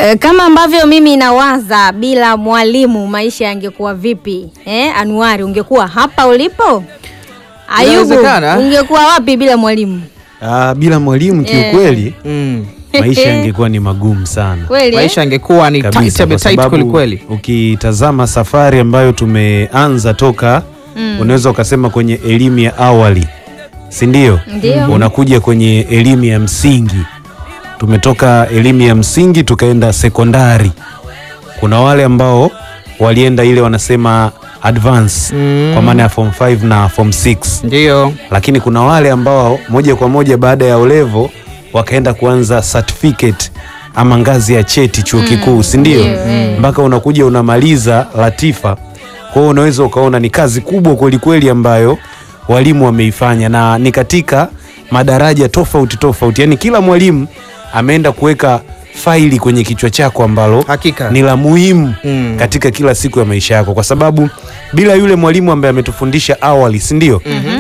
E, kama ambavyo mimi nawaza bila mwalimu maisha yangekuwa vipi? Eh, Anuari ungekuwa hapa ulipo? Ayubu Inawezekana. ungekuwa wapi bila mwalimu? Ah, bila mwalimu kiukweli Mm. maisha yangekuwa ni magumu sana Kweli? eh? Maisha angekuwa ni tight, kabisa, abe kwa tight kweli sababu kweli. ukitazama safari ambayo tumeanza toka unaweza ukasema kwenye elimu ya awali, si ndio? Ndio. Unakuja kwenye elimu ya msingi, tumetoka elimu ya msingi tukaenda sekondari. Kuna wale ambao walienda ile wanasema advance Mm. kwa maana ya form 5 na form 6 Ndio. lakini kuna wale ambao moja kwa moja baada ya olevo wakaenda kuanza certificate ama ngazi ya cheti chuo kikuu si ndio? ndio, eh. mpaka unakuja unamaliza latifa. Kwa hiyo unaweza ukaona ni kazi kubwa kwelikweli ambayo walimu wameifanya, na ni katika madaraja tofauti tofauti, yaani kila mwalimu ameenda kuweka faili kwenye kichwa chako ambalo Hakika. ni la muhimu Mm. katika kila siku ya maisha yako, kwa sababu bila yule mwalimu ambaye ametufundisha awali, si ndio?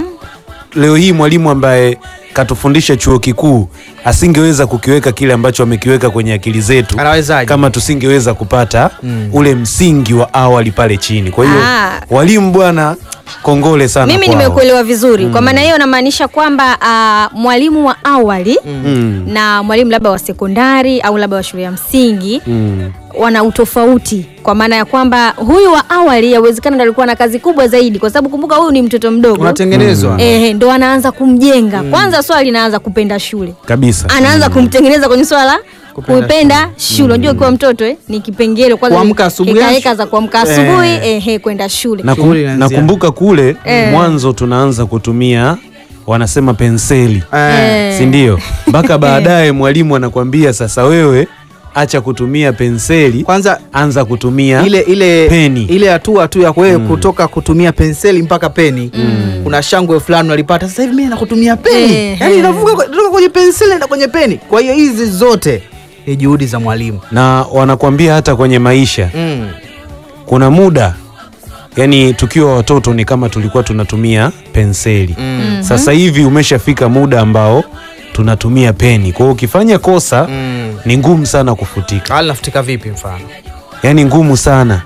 Leo hii mwalimu ambaye katufundisha chuo kikuu asingeweza kukiweka kile ambacho amekiweka kwenye akili zetu Anawezaje? kama tusingeweza kupata ule msingi wa awali pale chini. Kwa hiyo Ah. walimu bwana, kongole sana Mimi kwao. nimekuelewa vizuri. Kwa maana hiyo namaanisha kwamba ah, mwalimu wa awali Mm, na mwalimu labda wa sekondari au labda wa shule ya msingi mm. wana utofauti kwa maana ya kwamba huyu wa awali yawezekana ndo alikuwa na kazi kubwa zaidi, kwa sababu kumbuka huyu ni mtoto mdogo Unatengenezwa. ehe, ndo anaanza kumjenga kwanza. Swala linaanza kupenda shule, Kabisa. anaanza kumtengeneza kwenye swala Kupenda kuipenda shule. Unajua ukiwa mtoto eh, ni kipengele kwanza, Kuamka asubuhi. hekaheka za kuamka asubuhi ehe, kwenda shule. Na kum- Shughuli inaanzia. nakumbuka kule Eh. mwanzo tunaanza kutumia wanasema penseli Eh. si ndio? Mpaka baadaye mwalimu anakwambia sasa, wewe acha kutumia penseli, Kwanza anza kutumia ile ile Peni. ile hatua tu ya wewe kutoka kutumia penseli mpaka peni kuna shangwe fulani unalipata sasa hivi mimi nakutumia peni Eh, yani eh. inavuka kwe- kutoka kwenye penseli na kwenye peni kwa hiyo hizi zote ni juhudi za mwalimu na wanakwambia hata kwenye maisha mm. kuna muda yani tukiwa watoto ni kama tulikuwa tunatumia penseli Mm. sasa hivi umeshafika muda ambao tunatumia peni kwa hiyo ukifanya kosa Mm. ni ngumu sana kufutika hali nafutika vipi mfano yani ngumu sana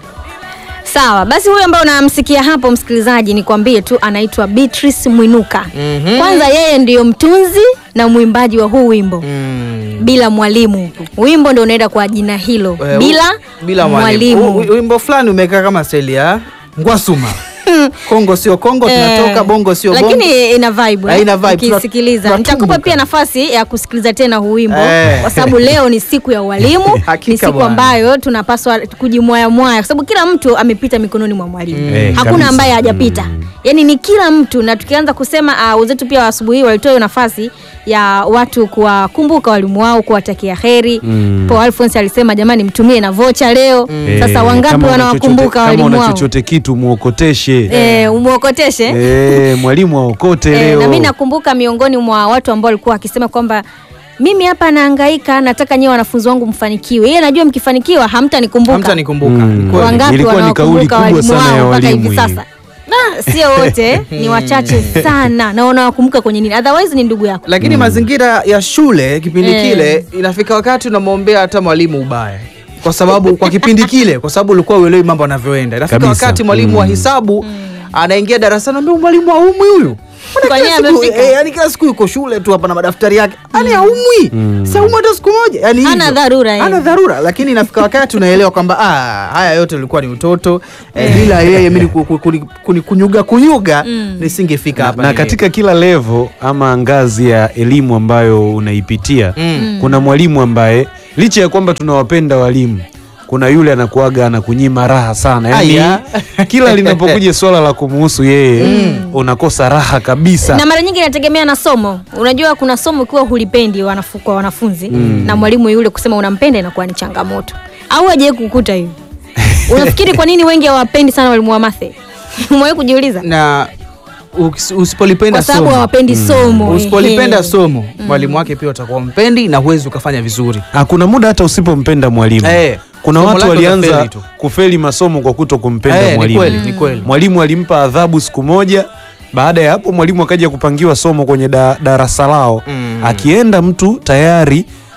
Sawa, basi huyu ambaye unamsikia hapo msikilizaji, nikwambie tu anaitwa Beatrice Mwinuka. Mhm. Kwanza yeye ndiyo mtunzi na mwimbaji wa huu wimbo mm. bila mwalimu. Wimbo ndio unaenda kwa jina hilo Eh, bila, u- bila mwalimu U- mwalimu. u- wimbo fulani umekaa kama steli ya ngwasuma kongo sio kongo tunatoka Eh, bongo sio bongo lakini ina vibe, Eh, eh, ina vibe. ukisikiliza. Tuna- Nitakupa tunatumbuka. pia nafasi ya kusikiliza tena huu wimbo Eh. kwa sababu leo ni siku ya walimu, Hakika ni siku bwana. ambayo tunapaswa kujimwayamwaya kwa sababu kila mtu amepita mikononi mwa mwalimu. Eh, Hakuna kabisa. ambaye hajapita. Yaani ni kila mtu na tukianza kusema uh, wenzetu pia wa asubuhi hii walitoa hiyo nafasi ya watu kuwakumbuka walimu wao, kuwatakia heri. Mm. Paul Alphonse alisema jamani, mtumie na vocha leo. Sasa Eh, wangapi kama una wanawakumbuka chochote- kama walimu una wao? chochote kitu muokoteshe Eh, umwokoteshe. Eh, mwalimu aokote Eh, leo na mimi nakumbuka miongoni mwa watu ambao walikuwa wakisema kwamba mimi hapa nahangaika, nataka nyewe wanafunzi wangu mfanikiwe. Yeye najua mkifanikiwa hamtanikumbuka. hamtanikumbuka Mm. Ni kweli. Wangapi Ilikuwa ni kauli wanawakumbuka kubwa walimu sana ya wao mpaka walimu hivi hii. sasa? Na sio wote, ni wachache sana na wanawakumbuka kwenye nini, otherwise ni ndugu yako. lakini mazingira ya shule kipindi Eh. kile inafika wakati unamwombea hata mwalimu ubaya kwa sababu kwa kipindi kile kwa sababu ulikuwa uelewi mambo yanavyoenda inafika Kabisa. wakati mwalimu wa Mm. hisabu anaingia darasani anambia mwalimu haumwi huyu Mbona Kwa kila nini siku- amefika? eh, yani kila siku yuko shule tu hapa na madaftari yake yani haumwi si haumwi hata siku moja yani Hana hivyo. dharura yeye. hana dharura lakini inafika wakati unaelewa kwamba ah, haya yote ulikuwa ni utoto eh, bila yeye mimi ku- ku- kuni- kuni- kunyuga kunyuga nisingefika hapa na nilipo. katika kila levo ama ngazi ya elimu ambayo unaipitia Mm. kuna mwalimu ambaye licha ya kwamba tunawapenda walimu kuna yule anakuaga anakunyima raha sana Aya. yani kila linapokuja swala la kumuhusu yeye unakosa raha kabisa na mara nyingi inategemea na somo. Unajua, kuna somo ukiwa hulipendi wanafu, kwa wanafunzi na mwalimu yule kusema unampenda inakuwa ni changamoto, au hajawahi kukuta hiyo? Unafikiri kwa nini wengi hawapendi sana walimu wa mathe? Umewahi kujiuliza? na ukis- usipolipenda Kwa sababu somo hawapendi somo. usipolipenda ehe. somo mwalimu wake pia utakuwa mpendi na huwezi ukafanya vizuri Ah, kuna muda hata usipompenda mwalimu Eh, kuna somo watu lake walianza utafeli tu. kufeli masomo kwa kuto kumpenda Eh, ni mwalimu kweli ni kweli mwalimu alimpa adhabu siku moja baada ya hapo mwalimu akaja kupangiwa somo kwenye da, darasa lao Mm. akienda mtu tayari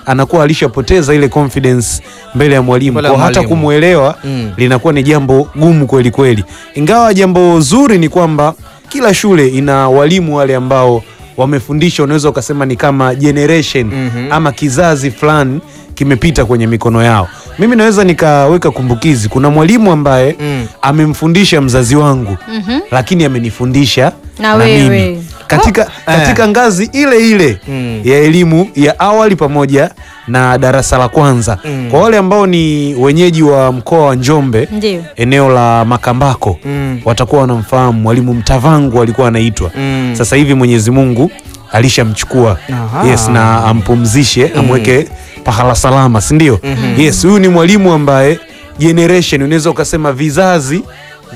anakuwa alishapoteza ile confidence mbele ya mwalimu, Mbele ya kwa hata mwalimu. kumwelewa Mm. linakuwa ni jambo gumu kweli kweli, ingawa jambo zuri ni kwamba kila shule ina walimu wale ambao wamefundisha, unaweza ukasema ni kama generation Mhm. ama kizazi fulani kimepita kwenye mikono yao. Mimi naweza nikaweka kumbukizi, kuna mwalimu ambaye Mm. amemfundisha mzazi wangu Mhm. lakini amenifundisha Na wewe. mimi katika, Oh, katika ngazi ile ile Mm. ya elimu ya awali pamoja na darasa la kwanza. Mm. Kwa wale ambao ni wenyeji wa mkoa wa Njombe Ndio. eneo la Makambako Mm. watakuwa wanamfahamu mwalimu Mtavangu alikuwa anaitwa. Mm. Sasa hivi Mwenyezi Mungu alishamchukua Aha. yes, na ampumzishe amweke pahala salama, si ndio? Yes, huyu ni mwalimu ambaye generation, unaweza ukasema vizazi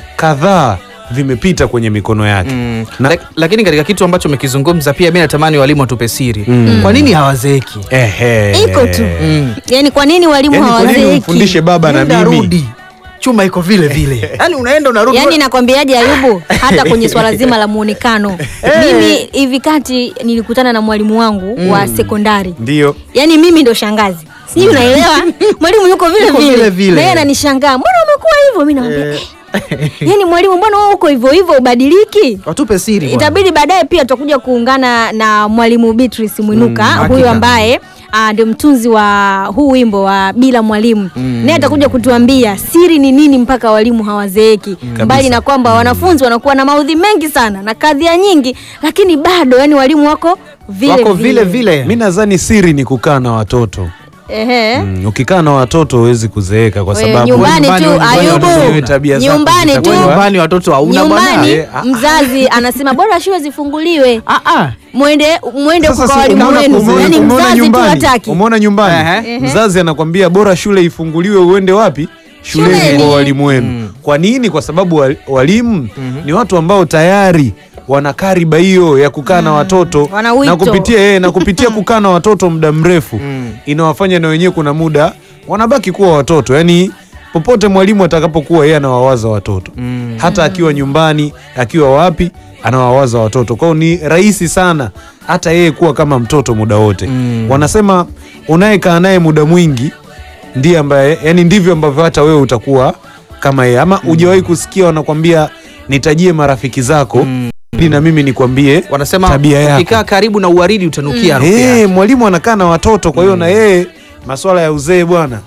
kadhaa vimepita kwenye mikono yake Mm. Na- Lak- lakini katika kitu ambacho umekizungumza pia mi natamani walimu watupe siri Mm. kwa nini hawazeeki Ehe. Iko tu. Mm. Yaani kwa nini walimu Yaani kwa nini hawazeeki? umfundishe baba na Nenda mimi rudi chuma iko vile vile yaani unaenda unarudi Yaani nakwambiaje Ayubu, hata kwenye swala zima la muonekano. Mimi hivi kati nilikutana na mwalimu wangu wa sekondari. ndio Yaani mimi ndo shangazi. Sijui unaelewa? Mwalimu yuko vile Yuko vile vile. vile. Na yeye ananishangaa. Mbona umekuwa hivyo? Mimi namwambia, eh. Yaani mwalimu mbona wewe uko hivyo hivyo ubadiliki? watupe siri bwana. Itabidi baadaye pia tutakuja kuungana na mwalimu Beatrice Mwinuka Mm, huyu hakika. ambaye ah, ndio mtunzi wa huu wimbo wa bila mwalimu naye atakuja kutuambia siri ni nini mpaka walimu hawazeeki mbali na kwamba wanafunzi wanakuwa na maudhi mengi sana na kadhia nyingi lakini bado yani walimu wako vile wako vile vile mi nadhani siri ni kukaa na watoto Ehe. mm, ukikaa na watoto huwezi kuzeeka kwa Wewe, sababu nyumbani nyumbani- tu nyumbani Ayubu, watoto wenyewe tabia zako nyumbani tu zitakuwa- nyumbani watoto hauna nyumbani bwana Eh, ah, mzazi anasema bora shule zifunguliwe Ah, ah. mwende mwende Sasa kwa si walimu umeona- wenu umeona- yani umeona mzazi tu nyumbani, hataki umeona nyumbani Ehe. mzazi anakwambia bora shule ifunguliwe uende wapi shuleni Shuleni. kwa walimu wenu kwa nini kwa sababu wa- walimu ni watu ambao tayari wana kariba hiyo ya kukaa na watoto Wana wito. na kupitia eh, na kupitia kukaa na watoto muda mrefu inawafanya na wenyewe kuna muda wanabaki kuwa watoto yani popote mwalimu atakapokuwa yeye anawawaza watoto hata akiwa nyumbani akiwa wapi anawawaza watoto kwao ni rahisi sana hata yeye kuwa kama mtoto muda wote wanasema unayekaa naye muda mwingi ndiye ambaye yani ndivyo ambavyo hata wewe utakuwa kama yeye ama hujawahi kusikia wanakwambia nitajie marafiki zako ili na mimi nikwambie wanasema tabia yako ukikaa karibu na uwaridi utanukia harufu Eh, yake. mwalimu anakaa na watoto kwa hiyo na yeye maswala ya uzee bwana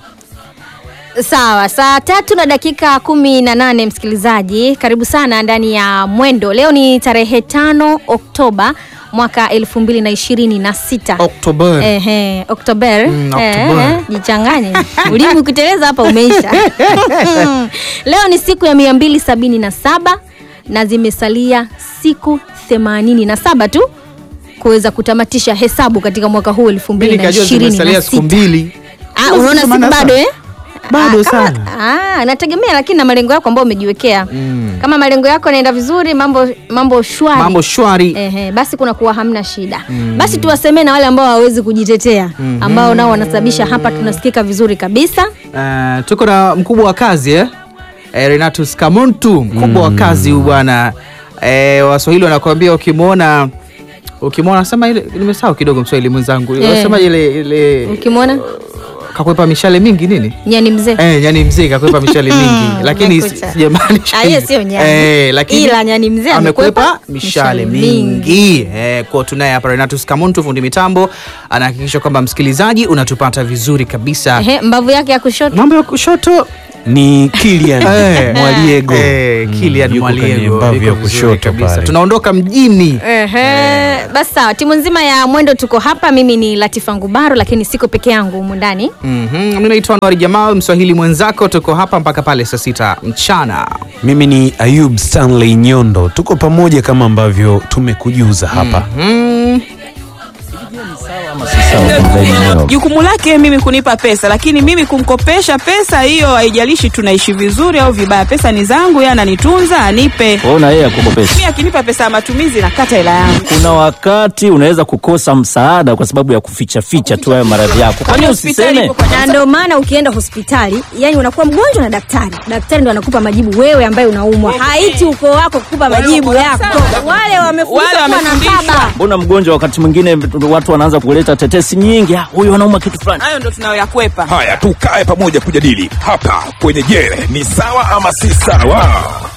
Sawa, saa tatu na dakika kumi na nane msikilizaji, karibu sana ndani ya Mwendo. Leo ni tarehe tano Oktoba mwaka elfu mbili na ishirini na sita. Oktoba. Ehe, Oktober. Mm, Eh, Oktober. eh, jichanganye ulimi ukiteleza hapa umeisha. Leo ni siku ya mia mbili sabini na saba na zimesalia siku themanini na saba tu kuweza kutamatisha hesabu katika mwaka huu elfu Mimi mbili na nikajua ishirini zimesalia na siku sita. mbili Ah, unaona siku Themanini na bado eh? Bado Ah, kama- sana. Ah, nategemea lakini na malengo yako ambayo umejiwekea. Kama malengo yako yanaenda vizuri, mambo mambo shwari. mambo shwari Ehe, basi kuna kuwa hamna shida. Basi tuwasemee na wale ambao hawawezi kujitetea, ambao nao wanasababisha hapa tunasikika vizuri kabisa. Eh, tuko na mkubwa wa kazi eh? Eh, Renatus Kamuntu mkubwa wa kazi huyu bwana eh, Waswahili wanakuambia ukimwona ukimwona sema ile nimesahau kidogo Mswahili mwenzangu Eh. wasema ile ile Ukimwona kakwepa mishale mingi nini nyani mzee. eh, yani mzee kakwepa mishale mingi lakini Umekuta. sijamaanisha Ah, hiyo hivyo. sio nyani. eh, lakini Ila nyani mzee amekwepa amekwepa mishale mishale mingi eh, kwa tunaye hapa Renatus Kamuntu fundi mitambo anahakikisha kwamba msikilizaji unatupata vizuri kabisa Ehe, mbavu yake ya kushoto. mambo ya kushoto ni Kilian Eh. Mwaliego Eh, Kilian yuko kwenye Mwaliego mbavu yuko ya vizuri kushoto kabisa. pale. Tunaondoka mjini. Ehe, basi sawa, timu nzima ya Mwendo tuko hapa. Mimi ni Latifa Ngubaro, lakini siko peke yangu humu ndani. Mhm, Mimi naitwa Anwar Jamal, Mswahili mwenzako. Tuko hapa mpaka pale saa sita mchana. mimi ni Ayub Stanley Nyondo tuko pamoja kama ambavyo tumekujuza hapa Mm, Jukumu lake mimi kunipa pesa, lakini mimi kumkopesha pesa hiyo, haijalishi tunaishi vizuri au vibaya, pesa ni zangu, yeye ananitunza, anipe. Ona yeye akukopesha. Mimi akinipa pesa ya matumizi nakata hela yangu. Kuna wakati unaweza kukosa msaada kwa sababu ya kuficha ficha tu hayo maradhi yako. Kwani Hospitali usiseme? ipo kwa na ndio maana ukienda hospitali yani unakuwa mgonjwa na daktari daktari ndo anakupa majibu wewe ambaye unaumwa haiti ukoo wako kukupa majibu yako wale wamefundishwa Wale kuwa na wamefundishwa. baba Mbona mgonjwa wakati mwingine watu wanaanza kuleta tetesi kesi nyingi, ah, huyu anauma kitu fulani. Hayo ndo tunayoyakwepa. Haya, tukae pamoja kujadili hapa kwenye Je, ni sawa ama si sawa?